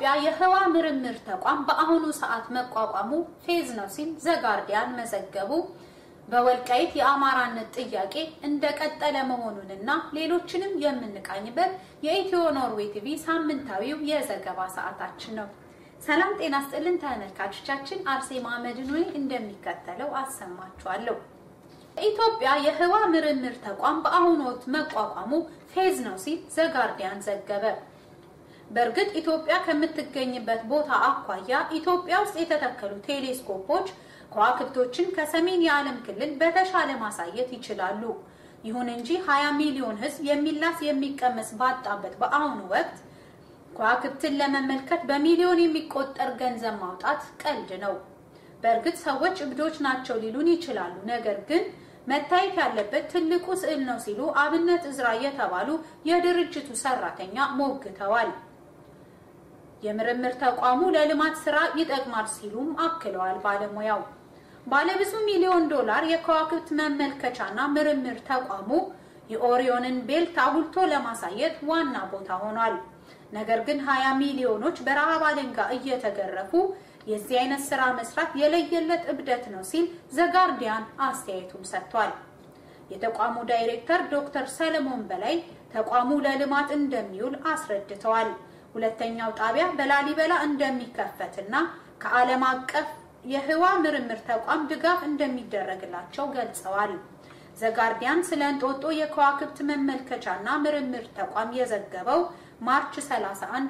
የኢትዮጵያ የህዋ ምርምር ተቋም በአሁኑ ሰዓት መቋቋሙ ፌዝ ነው ሲል ዘጋርዲያን መዘገቡ። በወልቃይት የአማራነት ጥያቄ እንደቀጠለ መሆኑንና ሌሎችንም የምንቃኝበት የኢትዮ ኖርዌይ ቲቪ ሳምንታዊው የዘገባ ሰዓታችን ነው። ሰላም ጤና ስጥልን ተመልካቾቻችን፣ አርሴማ መድኖይ እንደሚከተለው አሰማችኋለሁ። የኢትዮጵያ የህዋ ምርምር ተቋም በአሁኑ ወቅት መቋቋሙ ፌዝ ነው ሲል ዘጋርዲያን ዘገበ። በእርግጥ ኢትዮጵያ ከምትገኝበት ቦታ አኳያ ኢትዮጵያ ውስጥ የተተከሉ ቴሌስኮፖች ከዋክብቶችን ከሰሜን የዓለም ክልል በተሻለ ማሳየት ይችላሉ። ይሁን እንጂ 20 ሚሊዮን ህዝብ የሚላስ የሚቀመስ ባጣበት በአሁኑ ወቅት ከዋክብትን ለመመልከት በሚሊዮን የሚቆጠር ገንዘብ ማውጣት ቀልድ ነው። በእርግጥ ሰዎች እብዶች ናቸው ሊሉን ይችላሉ። ነገር ግን መታየት ያለበት ትልቁ ስዕል ነው ሲሉ አብነት እዝራ የተባሉ የድርጅቱ ሰራተኛ ሞግተዋል። የምርምር ተቋሙ ለልማት ስራ ይጠቅማል ሲሉም አክለዋል። ባለሙያው ባለብዙ ሚሊዮን ዶላር የከዋክብት መመልከቻና ምርምር ተቋሙ የኦሪዮንን ቤልት አጉልቶ ለማሳየት ዋና ቦታ ሆኗል። ነገር ግን 20 ሚሊዮኖች በረሃብ አለንጋ እየተገረፉ የዚህ አይነት ስራ መስራት የለየለት እብደት ነው ሲል ዘጋርዲያን አስተያየቱን ሰጥቷል። የተቋሙ ዳይሬክተር ዶክተር ሰለሞን በላይ ተቋሙ ለልማት እንደሚውል አስረድተዋል። ሁለተኛው ጣቢያ በላሊበላ እንደሚከፈትና ከዓለም አቀፍ የህዋ ምርምር ተቋም ድጋፍ እንደሚደረግላቸው ገልጸዋል። ዘጋርዲያን ስለ እንጦጦ የከዋክብት መመልከቻና ምርምር ተቋም የዘገበው ማርች 31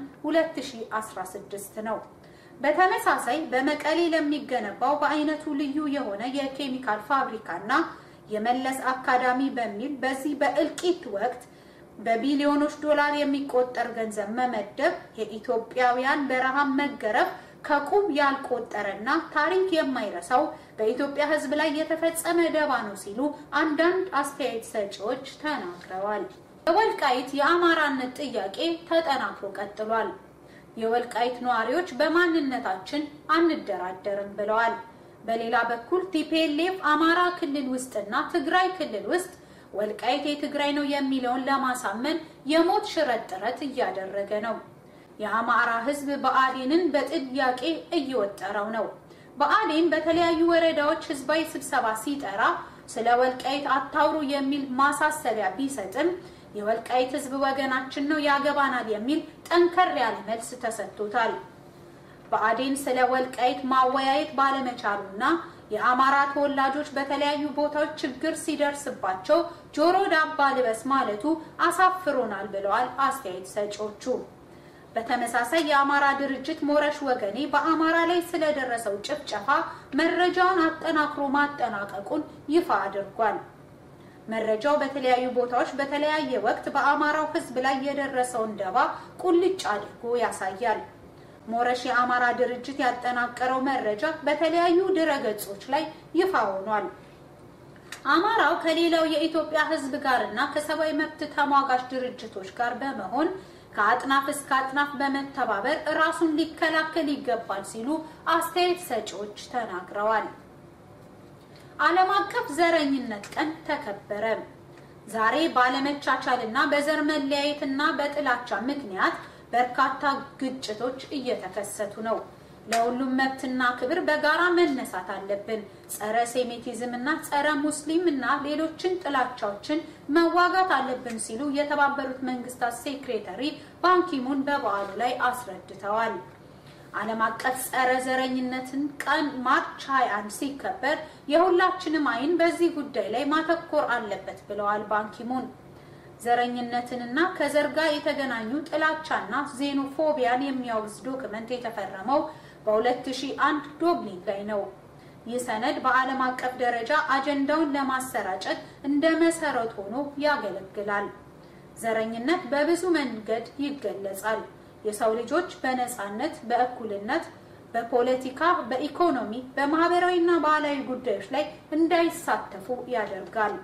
2016 ነው። በተመሳሳይ በመቀሌ ለሚገነባው በአይነቱ ልዩ የሆነ የኬሚካል ፋብሪካና የመለስ አካዳሚ በሚል በዚህ በእልቂት ወቅት በቢሊዮኖች ዶላር የሚቆጠር ገንዘብ መመደብ የኢትዮጵያውያን በረሃብ መገረፍ ከቁብ ያልቆጠረና ታሪክ የማይረሳው በኢትዮጵያ ሕዝብ ላይ የተፈጸመ ደባ ነው ሲሉ አንዳንድ አስተያየት ሰጪዎች ተናግረዋል። የወልቃይት የአማራነት ጥያቄ ተጠናክሮ ቀጥሏል። የወልቃይት ነዋሪዎች በማንነታችን አንደራደርም ብለዋል። በሌላ በኩል ቲፒኤልኤፍ አማራ ክልል ውስጥና ትግራይ ክልል ውስጥ ወልቃይት የትግራይ ነው የሚለውን ለማሳመን የሞት ሽረት ጥረት እያደረገ ነው። የአማራ ህዝብ ብአዴንን በጥያቄ እየወጠረው ነው። ብአዴን በተለያዩ ወረዳዎች ህዝባዊ ስብሰባ ሲጠራ ስለ ወልቃይት አታውሩ የሚል ማሳሰቢያ ቢሰጥም የወልቃይት ህዝብ ወገናችን ነው ያገባናል የሚል ጠንከር ያለ መልስ ተሰጥቶታል። ብአዴን ስለ ወልቃይት ማወያየት ባለመቻሉና የአማራ ተወላጆች በተለያዩ ቦታዎች ችግር ሲደርስባቸው ጆሮ ዳባ ልበስ ማለቱ አሳፍሮናል ብለዋል አስተያየት ሰጪዎቹ። በተመሳሳይ የአማራ ድርጅት ሞረሽ ወገኔ በአማራ ላይ ስለደረሰው ጭፍጨፋ መረጃውን አጠናክሮ ማጠናቀቁን ይፋ አድርጓል። መረጃው በተለያዩ ቦታዎች በተለያየ ወቅት በአማራው ህዝብ ላይ የደረሰውን ደባ ቁልጭ አድርጎ ያሳያል። ሞረሽ የአማራ ድርጅት ያጠናቀረው መረጃ በተለያዩ ድረገጾች ላይ ይፋ ሆኗል። አማራው ከሌላው የኢትዮጵያ ህዝብ ጋርና ከሰብአዊ መብት ተሟጋች ድርጅቶች ጋር በመሆን ከአጥናፍ እስከ አጥናፍ በመተባበር ራሱን ሊከላከል ይገባል ሲሉ አስተያየት ሰጪዎች ተናግረዋል። ዓለም አቀፍ ዘረኝነት ቀን ተከበረ። ዛሬ ባለመቻቻልና በዘር መለያየትና በጥላቻ ምክንያት በርካታ ግጭቶች እየተከሰቱ ነው። ለሁሉም መብትና ክብር በጋራ መነሳት አለብን። ጸረ ሴሜቲዝም እና ጸረ ሙስሊም እና ሌሎችን ጥላቻዎችን መዋጋት አለብን ሲሉ የተባበሩት መንግስታት ሴክሬታሪ ባንኪሙን በበዓሉ ላይ አስረድተዋል። ዓለም አቀፍ ጸረ ዘረኝነትን ቀን ማርች 21 ሲከበር የሁላችንም አይን በዚህ ጉዳይ ላይ ማተኮር አለበት ብለዋል ባንኪሙን። ዘረኝነትንና ከዘር ጋር የተገናኙ ጥላቻና ዜኖፎቢያን የሚያወግዝ ዶክመንት የተፈረመው በ2001 ዶብሊን ላይ ነው። ይህ ሰነድ በዓለም አቀፍ ደረጃ አጀንዳውን ለማሰራጨት እንደ መሰረት ሆኖ ያገለግላል። ዘረኝነት በብዙ መንገድ ይገለጻል። የሰው ልጆች በነፃነት፣ በእኩልነት፣ በፖለቲካ፣ በኢኮኖሚ፣ በማህበራዊና ባህላዊ ጉዳዮች ላይ እንዳይሳተፉ ያደርጋል።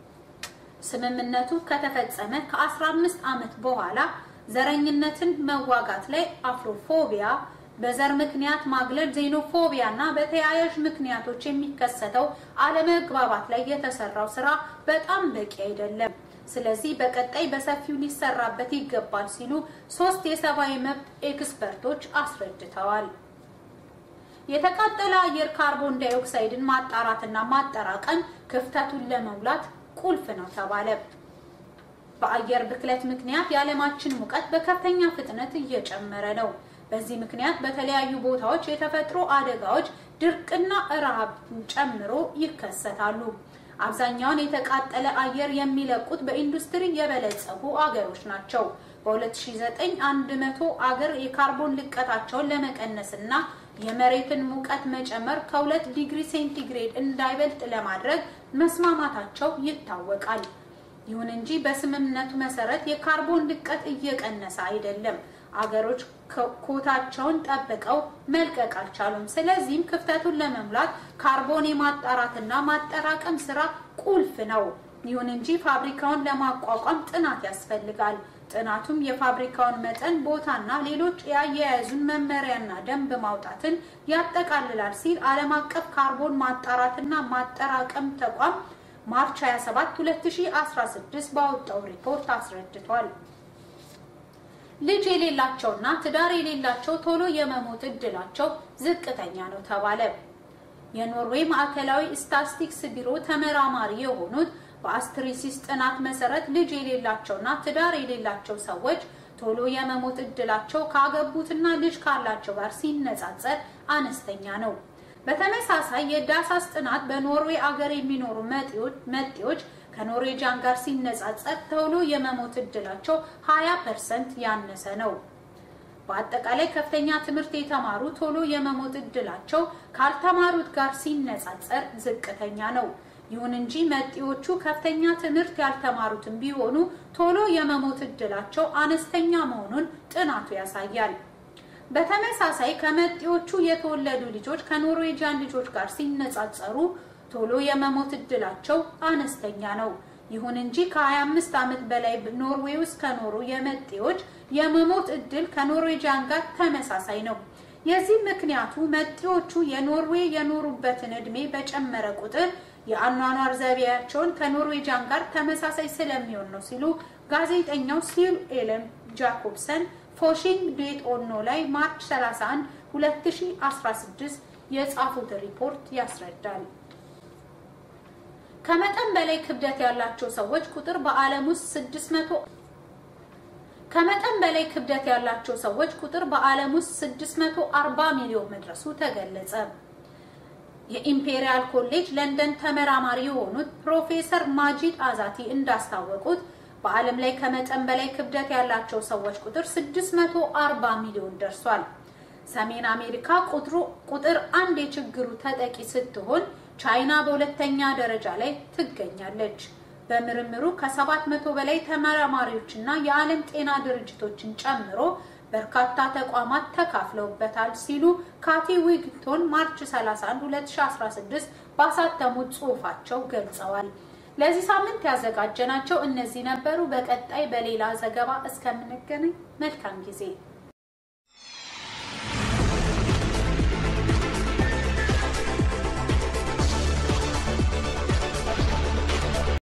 ስምምነቱ ከተፈጸመ ከ15 ዓመት በኋላ ዘረኝነትን መዋጋት ላይ አፍሮፎቢያ፣ በዘር ምክንያት ማግለል፣ ዜኖፎቢያ እና በተያያዥ ምክንያቶች የሚከሰተው አለመግባባት ላይ የተሰራው ስራ በጣም በቂ አይደለም። ስለዚህ በቀጣይ በሰፊው ሊሰራበት ይገባል ሲሉ ሶስት የሰብአዊ መብት ኤክስፐርቶች አስረድተዋል። የተቃጠለ አየር ካርቦን ዳይኦክሳይድን ማጣራትና ማጠራቀም ክፍተቱን ለመሙላት ቁልፍ ነው ተባለ። በአየር ብክለት ምክንያት የዓለማችን ሙቀት በከፍተኛ ፍጥነት እየጨመረ ነው። በዚህ ምክንያት በተለያዩ ቦታዎች የተፈጥሮ አደጋዎች፣ ድርቅና ረሃብን ጨምሮ ይከሰታሉ። አብዛኛውን የተቃጠለ አየር የሚለቁት በኢንዱስትሪ የበለጸጉ አገሮች ናቸው። በ2009 100 አገር የካርቦን ልቀታቸውን ለመቀነስና የመሬትን ሙቀት መጨመር ከሁለት ዲግሪ ሴንቲግሬድ እንዳይበልጥ ለማድረግ መስማማታቸው ይታወቃል። ይሁን እንጂ በስምምነቱ መሰረት የካርቦን ልቀት እየቀነሰ አይደለም። አገሮች ኮታቸውን ጠብቀው መልቀቅ አልቻሉም። ስለዚህም ክፍተቱን ለመሙላት ካርቦን የማጣራትና ማጠራቀም ስራ ቁልፍ ነው። ይሁን እንጂ ፋብሪካውን ለማቋቋም ጥናት ያስፈልጋል። ጥናቱም የፋብሪካውን መጠን፣ ቦታና ሌሎች የአያያዙን መመሪያና ደንብ ማውጣትን ያጠቃልላል ሲል ዓለም አቀፍ ካርቦን ማጣራትና ማጠራቀም ተቋም ማርች 27 2016 ባወጣው ሪፖርት አስረድቷል። ልጅ የሌላቸውና ትዳር የሌላቸው ቶሎ የመሞት እድላቸው ዝቅተኛ ነው ተባለ። የኖርዌይ ማዕከላዊ ስታቲስቲክስ ቢሮ ተመራማሪ የሆኑት በአስትሪሲስ ጥናት መሰረት ልጅ የሌላቸውና ትዳር የሌላቸው ሰዎች ቶሎ የመሞት እድላቸው ካገቡትና ልጅ ካላቸው ጋር ሲነጻጸር አነስተኛ ነው። በተመሳሳይ የዳሳስ ጥናት በኖርዌይ አገር የሚኖሩ መጤዎች ከኖርዌጃን ጋር ሲነጻጸር ቶሎ የመሞት እድላቸው 20 ፐርሰንት ያነሰ ነው። በአጠቃላይ ከፍተኛ ትምህርት የተማሩ ቶሎ የመሞት እድላቸው ካልተማሩት ጋር ሲነጻጸር ዝቅተኛ ነው። ይሁን እንጂ መጤዎቹ ከፍተኛ ትምህርት ያልተማሩትን ቢሆኑ ቶሎ የመሞት እድላቸው አነስተኛ መሆኑን ጥናቱ ያሳያል። በተመሳሳይ ከመጤዎቹ የተወለዱ ልጆች ከኖርዌጂያን ልጆች ጋር ሲነጻጸሩ ቶሎ የመሞት እድላቸው አነስተኛ ነው። ይሁን እንጂ ከ25 ዓመት በላይ ኖርዌይ ውስጥ ከኖሩ የመጤዎች የመሞት እድል ከኖርዌጂያን ጋር ተመሳሳይ ነው። የዚህ ምክንያቱ መጤዎቹ የኖርዌይ የኖሩበትን እድሜ በጨመረ ቁጥር የአኗኗር ዘይቤያቸውን ከኖርዌጂያን ጋር ተመሳሳይ ስለሚሆን ነው ሲሉ ጋዜጠኛው ሲል ኤለን ጃኮብሰን ፎሺንግ ዴት ኦኖ ላይ ማርች 31 2016 የጻፉት ሪፖርት ያስረዳል። ከመጠን በላይ ክብደት ያላቸው ሰዎች ቁጥር በዓለም ውስጥ 600 ከመጠን በላይ ክብደት ያላቸው ሰዎች ቁጥር በዓለም ውስጥ 640 ሚሊዮን መድረሱ ተገለጸ። የኢምፔሪያል ኮሌጅ ለንደን ተመራማሪ የሆኑት ፕሮፌሰር ማጂድ አዛቲ እንዳስታወቁት በዓለም ላይ ከመጠን በላይ ክብደት ያላቸው ሰዎች ቁጥር 640 ሚሊዮን ደርሷል። ሰሜን አሜሪካ ቁጥሩ ቁጥር አንድ የችግሩ ተጠቂ ስትሆን ቻይና በሁለተኛ ደረጃ ላይ ትገኛለች። በምርምሩ ከ700 በላይ ተመራማሪዎችና የዓለም ጤና ድርጅቶችን ጨምሮ በርካታ ተቋማት ተካፍለውበታል ሲሉ ካቲ ዊግቶን ማርች 31 2016 ባሳተሙት ጽሑፋቸው ገልጸዋል። ለዚህ ሳምንት ያዘጋጀናቸው እነዚህ ነበሩ። በቀጣይ በሌላ ዘገባ እስከምንገናኝ መልካም ጊዜ